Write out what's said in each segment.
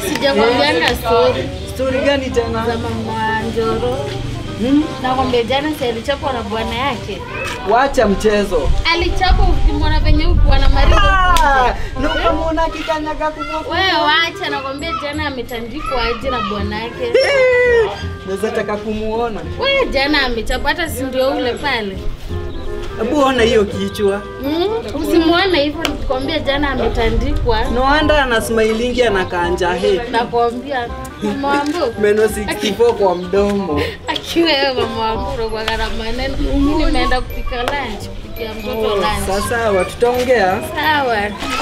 sijakwambianga story Story gani tena? za mama Njoro. Hmm? Nakwambia jana si alichapwa na bwana yake. Wacha mchezo. Alichapwa ukimwona venye ukuwa na marigo. Ah, na ukamwona akikanyaga kubwa. Wewe wacha, nakwambia jana ametandikwa aje na bwana yake. Naweza taka kumuona. Wewe jana amechapwa, hata si ndio ule pale. Hebu ona hiyo kichwa. Mm? Usimuone hivyo, nikwambia jana ametandikwa. No wonder ana smilingi anakaa he. Nakwambia mama wangu Meno 64 kwa mdomo. akiwa wewe mama wangu unakuwa na maneno. Mimi nimeenda kupika lunch, kupikia mtoto Oh, lunch. sasa tutaongea. Sawa.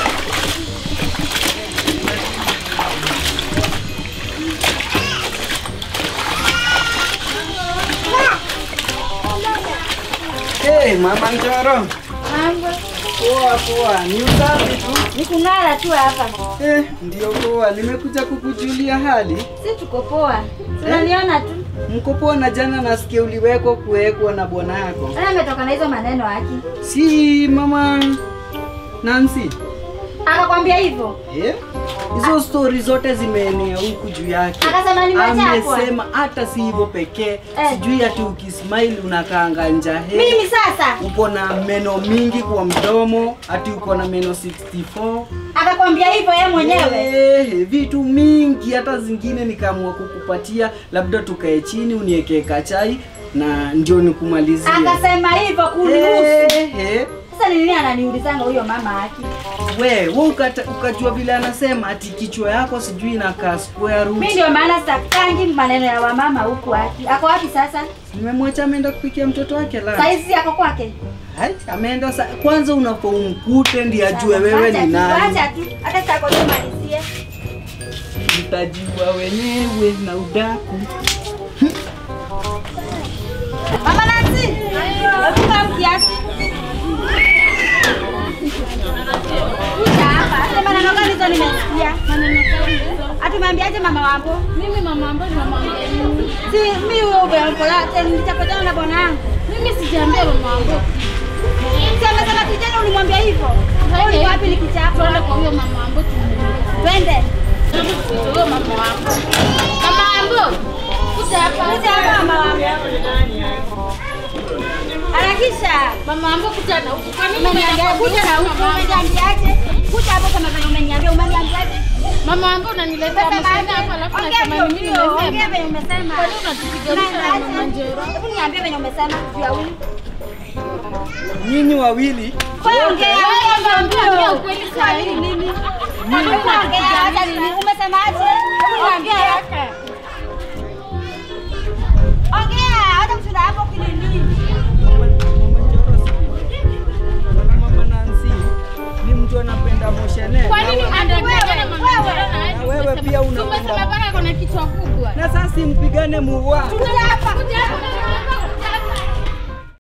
Hey, mama Njoro. Mambo. Poa poa, ni usafi tu. Ni kung'ara tu hapa. Eh, ndio poa. Nimekuja kukujulia hali. Si tuko poa. Unaniona tu. Mko poa na jana nasikia uliwekwa kuwekwa na bwana yako. Sasa ametoka na hizo maneno haki. Si mama Nancy. Akakwambia hivyo? Eh? Hizo stori zote zimeenea huku juu yake. Akasema nimechapwa. Amesema hata si hivyo pekee. Eh. Sijui ati ukismile unakaanga njahe. Mimi sasa Uko na meno mingi kwa mdomo, ati uko na meno 64. akakwambia hivyo yeye mwenyewe. Eh, vitu mingi hata zingine nikaamua kukupatia, labda tukae chini uniekee kachai na ndio nikumalizie. Akasema hivyo kunihusu. Eh, eh. Sasa ni nini ananiulizanga huyo mama haki? We, we ukata, ukajua vile anasema ati kichwa yako sijui inakaa square root. Mimi ndio maana sitakangi maneno ya wamama huku haki. Ako wapi sasa? Nimemwacha ameenda kupikia mtoto wake la. Saizi yako kwake? Hai, ameenda sa... kwanza unafaa umkute ndiye ajue wewe Wacha ni tu, nani. Wacha tu. Hata sitako tumalizie. Mtajua wenyewe na udaku. Mama Nancy. Hebu kaa kiasi. Kuja hapa. Sasa maneno gani hizo nimesikia? Maneno gani hizo? Atumeambiaje mama wambo? Mimi mama ambaye nimemwambia nini? Si mimi huyo ubeokola tena nitapatana na bwana yangu. Mimi sijaambia mama wangu. Si amesema kijana ulimwambia hivyo. Wewe ni wapi nikichapa? Tuende kwa huyo mama wangu tumuulize. Twende. Huyo mama wangu. Mama wangu. Kuja hapa. Kuja hapa mama wangu. Harakisha. Mama wangu kuja na huku. Kwa nini Umeniambia umeenda kuja na huko mama wangu? umeniambiaje? Kuja hapo kama vile umeniambia umeniambiaje? Mama wangu unaniletea mashaka hapa alafu nasema ni mimi Ongea nimesema. venye umesema. Kwa nini unatupiganisha na mama Njero? Hebu niambie venye umesema juu ya huyu. Nyinyi wawili Wewe ongea. Wewe ongea, ongea ongea. ukweli saa hii. Nini? Hebu ongea acha nini? Umesemaje? Hebu niambie. Ongea, hata kushinda hapo kinini? Bwana mama Nancy ni mtu anapenda moshene. Kwa nini Na- anadanganya na mama wewe, Njero na hadi na wewe umesema- pia unapenda- Umesema bana kuna kichwa kubwa. Na sasa simpigane muwa. Kuja hapa. Kuja hapa.